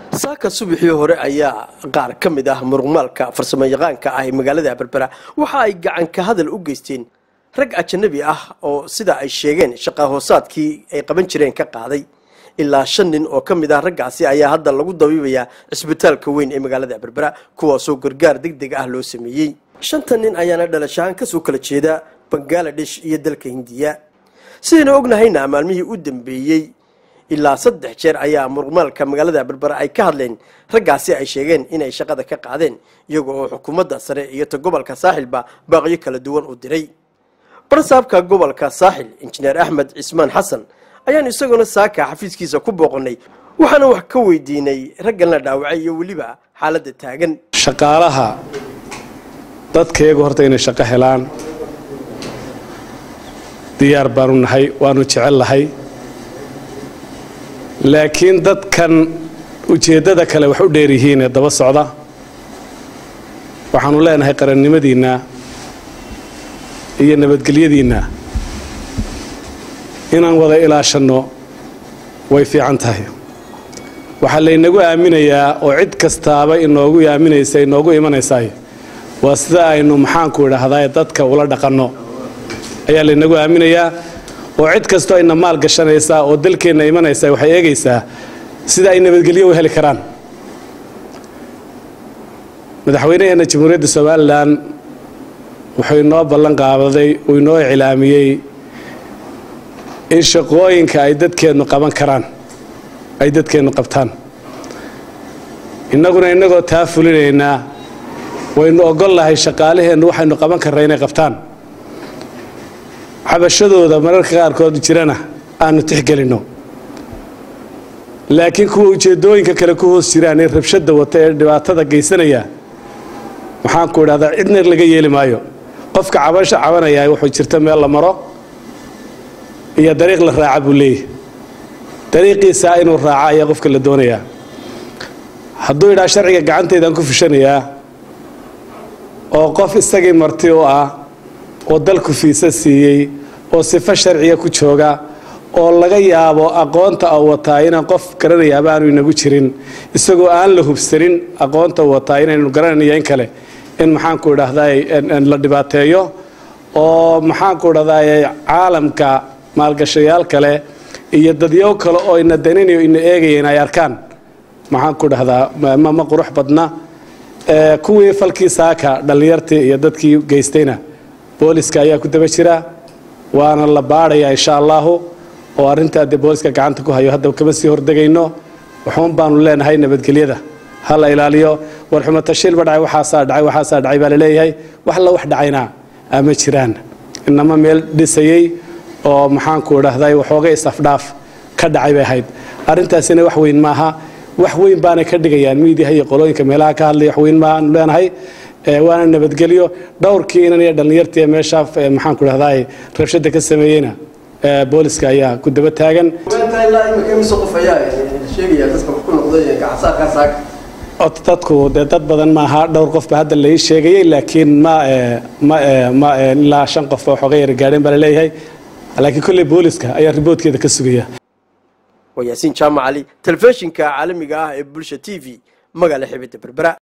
saaka subaxii hore ayaa qaar ka mid ah muruqmaalka farsamo yaqaanka ah ee magaalada berbera waxa ay gacanka hadal u geysteen rag ajanabi ah oo sida ay sheegeen shaqa hoosaadkii ay qaban jireen ka qaaday ilaa shan nin oo ka mid ah raggaasi ayaa hadda lagu dabiibayaa cisbitaalka weyn ee magaalada berbera kuwaasoo gargaar deg deg ah loo sameeyey shanta nin ayaana dhalashahaan kasoo kala jeeda bangaladesh iyo dalka hindiya sidaynu ognahayna maalmihii u dambeeyey ilaa saddex jeer ayaa muruqmaalka magaalada berbera ay ka hadleen raggaasi ay sheegeen inay shaqada ka qaadeen iyaga oo xukuumadda sare iyo ta gobolka saaxilba baaqyo kala duwan u diray barsaabka gobolka saaxil injineer axmed cismaan xasan ayaan isaguna saaka xafiiskiisa ku booqannay waxaana wax ka weydiinay raggan la dhaawacay iyo weliba xaaladda taagan shaqaalaha dadkayagu horta inay shaqo helaan diyaar baanu nahay waanu jecel lahay laakiin dadkan ujeeddada kale wax u dheer yihiin ee daba socda waxaanu leenahay qarannimadiinna iyo nabadgelyadiinna inaan wada ilaashanno way fiican tahay waxaa laynagu aaminayaa oo cid kastaaba inoogu aaminaysa inoogu imanaysaay waa sida aynu maxaanku idhaahdaa dadka ula dhaqanno ayaa laynagu aaminayaa oo cid kastoo ayna maal gashanaysaa oo dalkeenna imanaysaa waxay eegaysaa sida ay nabadgelyo u heli karaan madaxweynaheenna jamhuuriyadda somalilan wuxuu inoo ballan qaabaday uu inoo iclaamiyey in shaqooyinka ay dadkeennu qaban karaan ay dadkeennu qabtaan innaguna innagoo taa fulinaynaa waynu ogol lahay shaqaalaheennu waxaynu qaban karnaa inay qabtaan xabashadooda mararka qaarkood jirana aanu tixgelinno laakiin kuwa ujeeddooyinka kale ku hoos jiraan ee rabshadda wata ee dhibaatada geysanaya maxaanku idhahdaa cidna laga yeeli maayo qofka cabasho cabanayaa wuxuu jirta meel la maro iyo dariiq la raaca buu leeyahy dariiqiisaa inuu raaca ayaa qofka la doonayaa hadduu idhaa sharciga gacantaydaan ku fushanayaa oo qof isagii marti u ah oo dalku fiisa siiyey oo sifo sharciga ku jooga oo laga yaabo aqoonta u wataa inaan qof garanayaaba aanu inagu jirin isagoo aan la hubsanin aqoonta u wataa inaynu garananayo in kale in maxaanku idhaahdaa la dhibaateeyo oo maxaanku idhahdaa caalamka maalgashayaal kale iyo dadyo kale oo ina daninayo ina eegayeen ay arkaan maxaanku idhahdaa ma qurux badna kuwii falkii saaka dhallinyartii iyo dadkii geystayna booliska ayaa ku daba jira waana la baadhayaa insha allaahu oo arrintaa dee booliska gacanta ku hayo hadda kama sii hordegayno waxuun baanu leenahay nabadgelyada ha la ilaaliyo warxumo tashiilba dhacay waxaasaa dhacay waxaasaa dhacay baa laleeyahay wax la wax dhacayna ama jiraan inama meel dhisayey oo maxaanku idhahday waxoogay isafdhaaf ka dhacay bay ahayd arrintaasina wax weyn maaha wax weyn baanay ka dhigayaan miidiyaha iyo qolooyinka meelaha ka hadlaya wax weyn maaanu leenahay waana nabadgelyo dhowrkii inan iyo dhallinyartii meeshaa maxaanku idhahdaa rabshada ka sameeyeyna booliska ayaa ku daba taagan dadku dee dad badan maaha dhowr qofba hadda lai sheegayey laakiin ma ma ilaa shan qofba waxooga yara gaadheen baa laleeyahay laakiin kolley booliska ayaa riboodkeeda ka sugaya waa yaasiin jaamac cali telefishinka caalamiga ah ee bulsha t v magaala xibidda berbera